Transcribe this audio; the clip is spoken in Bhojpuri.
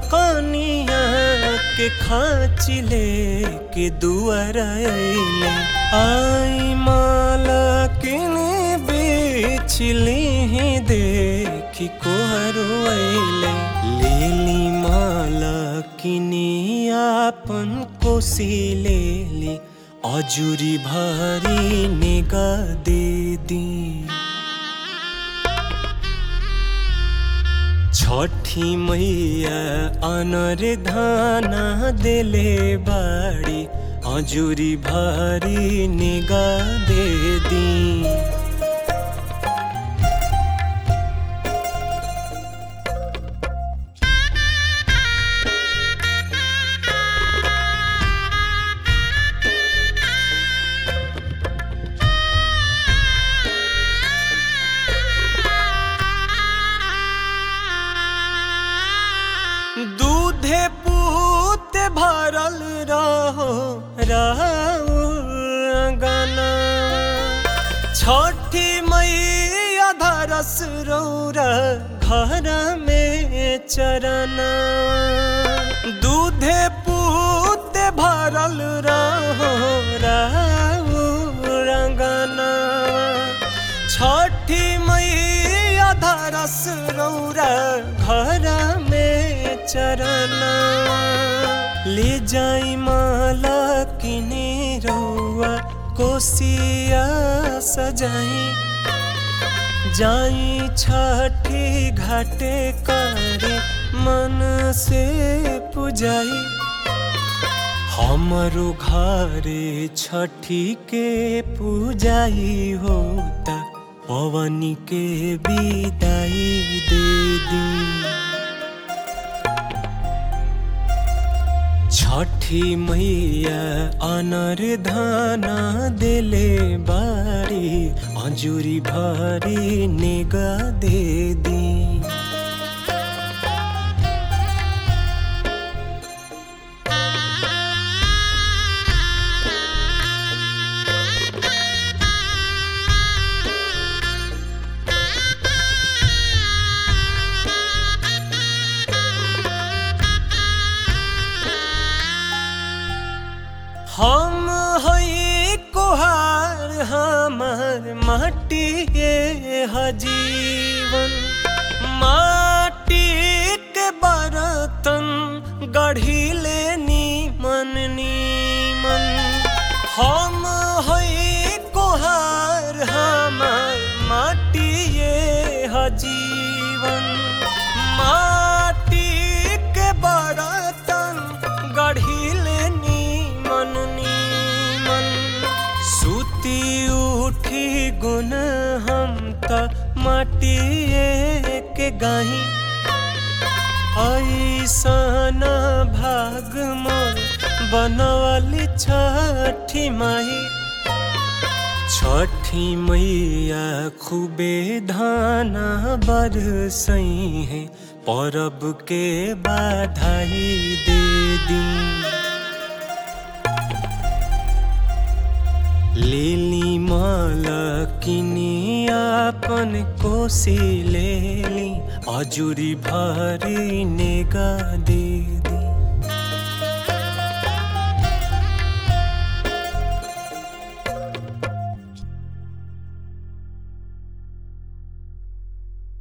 कनिया के खाँच ले के दुआर अइले आई माला किने बेचली देखी कोहरू अइले लेली माला किने आपन कोसी लेली अजुरी भरी निगा दे दी छठी मैया अनर धाना देले बाड़ी अजुरी भरी निगा दे दी दूधे पूत भरल रहो रहो गाना छठी मैया धरस रौरा घर में चरना दूधे पूत भरल रहो रहो रंगना छठी मैया धरस रौरा घर में चरना ले जाई माला किने रौआ कोसिया सजाई जाई छठी घाटे करे मन से पुजाई हमरो घरे छठी के पूजाई होता पवनी के विदाई दे दी छठी मैया अनर धाना देले बारी अजुरी भरी निगा दे दी हम हई कोहार हमर माटी हजीवन माटी के बर्तन गढ़िले नीमन नीमन हम हई कोहार हमर माटी हजीवन माटी के बर्तन गढ़िले नीमन नीमन सुती उठी गुन हम त माटिए के गाही ऐसन भाग मोर बनवली छठी माही छठी मैया खूबे धाना बरसई है परब के बाधाई दे दी लेली माला किनी आपन कोसी लेली अजुरी भरी निगा दे